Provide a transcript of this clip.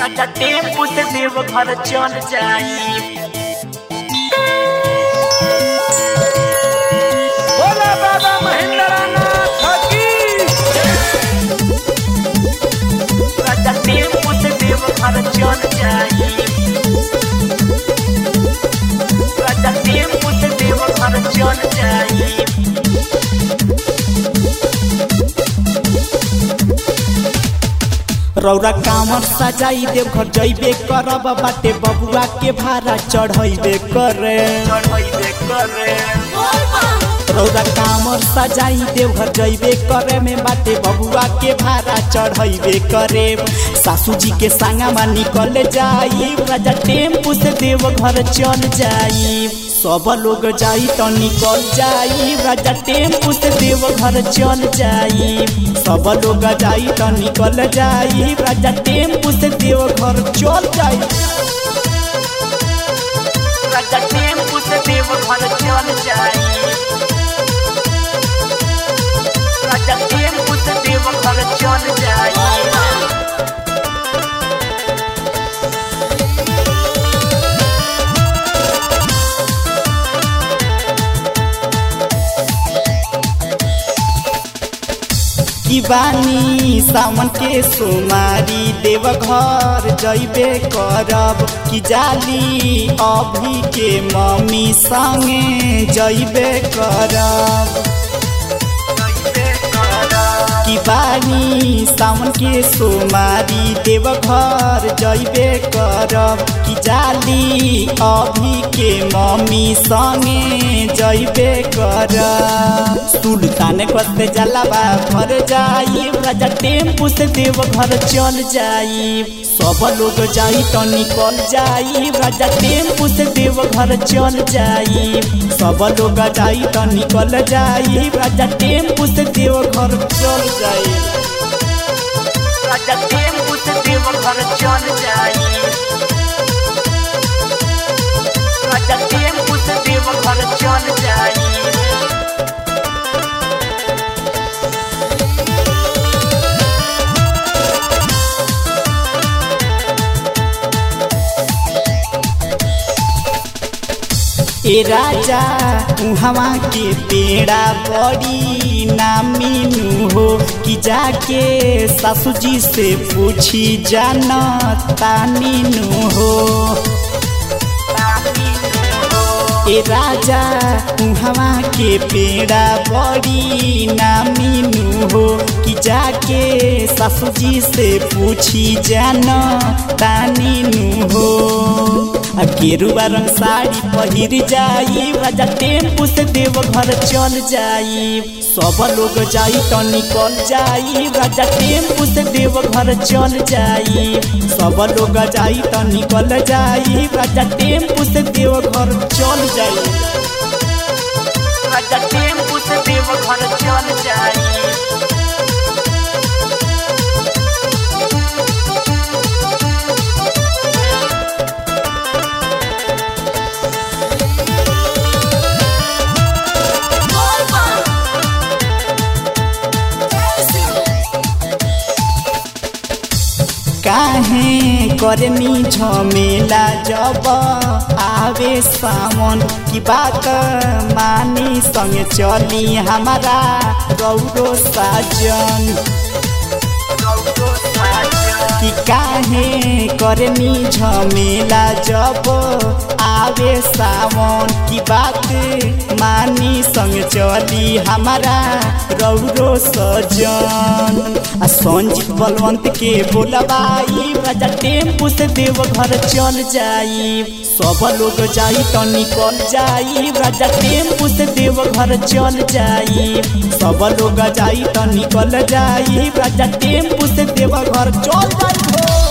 राजा tempo से देव घर चल जाई बोला बाबा महेंद्रनाथ की राजा टेम्पू से देव घर चल जाई राजा टेम्पू से देव घर चल जाई रौरा कामर सजाई देव घर जैबे करब बाटे बबुआ के भाड़ा चढ़ैबे करे चढ़ैबे करे रौरा कामर सजाई देव घर जैबे करे में बाटे बबुआ के भाड़ा चढ़ैबे करे सासू जी के संगमा निकल जाई राजा टेम्पू से देव घर चल जाई सब लोग जाई तो निकल जाई राजा टेम्पू से देव घर चल जाई सब लोग जाई तो निकल जाई राजा टेम्पू से देव घर चल जाई राजा टेम्पू से देव घर चल जाई राजा टेम्पू से देव घर चल जाई की बानी सावन के सोमारी देव घर जैबे करब की जाली अभी के मम्मी संगे जैबे करब की बानी सावन के सोमारी देव घर जैबे करब की जाली अभी के मम्मी संगे जैबे करब सुल्तान कस्ते जलावा भर जाई राजा टेम्पू से देव घर चल जाई सब लोग जाई तो निकल जाई राजा टेम्पू से देव घर चल जाई सब लोग जाई तो निकल जाई राजा टेम्पू से देव घर चल जाई राजा टेम्पू से देव घर चल जाई राजा टेम्पू से देव घर चल जाई ए राजा उहवा के पेड़ा बड़ी नामीनू हो कि जाके सासू जी से पूछी जान तानीनू हो ए राजा उहवा के पेड़ा बड़ी नामीनू हो कि जाके सासू जी से पूछी जान तानीनू हो आ गेरुआ रंग साड़ी पहिर जाई राजा टेम्पू से देव घर चल जाई सब लोग जाई तो निकल जाई राजा टेम्पू से देव घर चल जाई सब लोग जाई तो निकल जाई राजा टेम्पू से देव घर चल जाई राजा टेम्पू से देव घर चल जाई काहे करनी झमेला जब आवे सावन की बात मानी संग चली हमारा गौरो साजन कि काहे करनी झमेला जब आवे सावन की बात मानी संग चली हमारा रौरो सजन आ संजीत बलवंत के बोलबाई राजा टेम्पू से देव घर चल जाई सब लोग जाई तो निकल जाई राजा टेम्पू से देव घर चल जाई सब लोग जाई तो निकल जाई राजा टेम्पू से देव घर चल जाई